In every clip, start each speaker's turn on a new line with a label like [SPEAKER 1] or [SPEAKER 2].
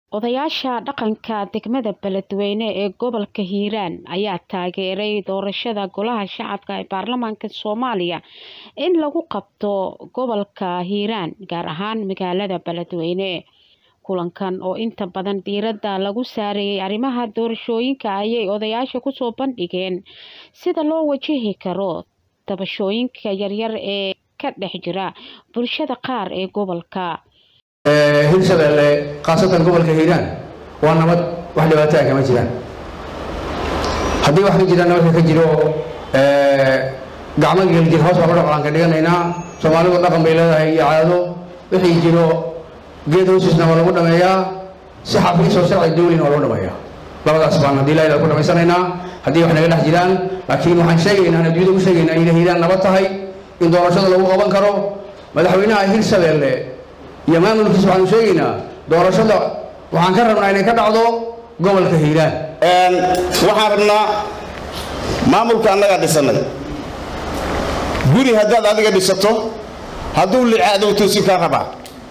[SPEAKER 1] odayaasha dhaqanka degmada beledweyne ee gobolka hiiraan ayaa taageeray doorashada golaha shacabka ee baarlamaanka soomaaliya in lagu qabto gobolka hiiraan gaar ahaan magaalada beledweyne kulankan oo inta badan diiradda lagu saareeyay arrimaha doorashooyinka ayay odayaasha kusoo bandhigeen sida loo wajihi karo tabashooyinka yaryar ee ka dhex jira bulshada qaar ee gobolka
[SPEAKER 2] hirshabeelle khaasatan gobolka hiiraan waa nabad wax dhibaataa kama jiraan haddii wax ka jiraan nabadka ka jiro gacmo geeljir hoos baa dhaqan ka dhiganaynaa soomaalidu dhaqan bay leedahay iyo caado wixii jiro geed hoosiisna waa lagu dhameeyaa si xafiis oo sharci dawlina waa lagu dhameeyaa labadaas baan haddii ilaahay ku dhamaysanaynaa haddii wax naga dhex jiraan laakiin waxaan sheegaynaa adduunyada u sheegaynaa inay hiiraan nabad tahay in doorashada lagu qaban karo madaxweynaha hirshabeelle iyo maamulkiisa waxaanu sheegaynaa doorashada waxaan ka rabnaa inay ka dhacdo gobolka hiiraan
[SPEAKER 3] waxaan rabnaa maamulka annagaa dhisanay guri haddaad adiga dhisato hadduu licaado toosin kaa rabaa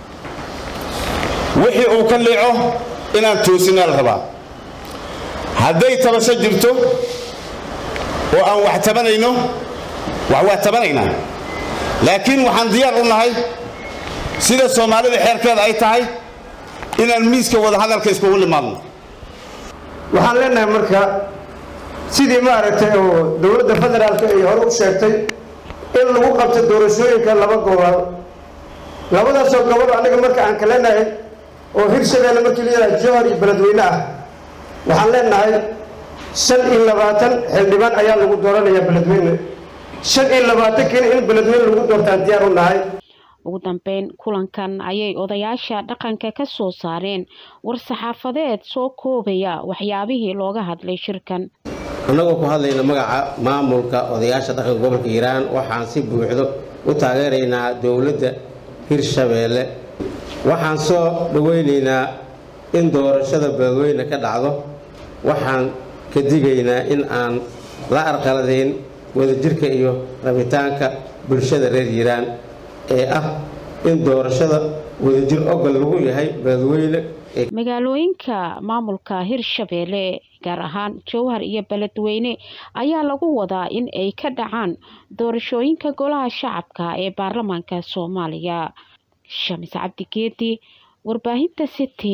[SPEAKER 3] wixii uu ka liico inaan toosinaa la rabaa hadday tabasho jirto oo aan wax tabanayno wax waa tabanaynaa laakiin waxaan diyaar u nahay sida soomaalida xeerkeeda ay tahay inaan miiska wadahadalka iskugu limaadno
[SPEAKER 4] waxaan leenahay marka sidii maaragtay oo dowladda federaalka ay hore u sheegtay in lagu qabto doorashooyinka laba gobol labadaasoo gobol aniga marka aan ka leenahay oo hirshabeelle markii la yidhaha jowhar iyo beledweyne ah waxaan leenahay shan iyo labaatan xildhibaan ayaa lagu dooranayaa beledweyne shan iyo labaatankiina in beledweyne lagu doortaan diyaar u nahay
[SPEAKER 1] ugu dambeyn kulankan ayay odayaasha dhaqanka ka soo saareen war-saxaafadeed soo koobaya waxyaabihii looga hadlay shirkan
[SPEAKER 5] annagoo ku hadlayna magaca maamulka odayaasha dhaqanka gobolka hiiraan waxaan si buuxdo u taageeraynaa dowladda hirshabeelle waxaan soo dhoweynaynaa in doorashada beledweyne ka dhacdo waxaan ka digaynaa in aan la arqaladayn wadajirka iyo rabitaanka bulshada reer hiiraan ee ah in doorashada wadajir ogol lagu yahay beledweyne
[SPEAKER 1] magaalooyinka maamulka hirshabeelle gaar ahaan jowhar iyo beledweyne ayaa lagu wadaa in ay ka dhacaan doorashooyinka golaha shacabka ee baarlamaanka soomaaliya shamis cabdigeedi warbaahinta city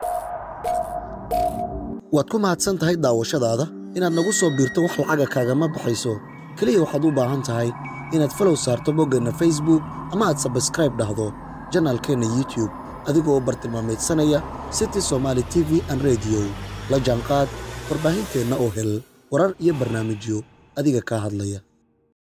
[SPEAKER 6] waad ku mahadsan tahay daawashadaada inaad nagu soo biirto wax lacaga kaagama baxayso keliya waxaad u baahan tahay inaad falow saarto boggeenna facebook ama aad sabskraib dhahdo janaalkeenna youtube adigoo bartilmaameedsanaya city somaali t v an rediyo la jaanqaad warbaahinteenna oo hel warar iyo barnaamijyo adiga kaa hadlaya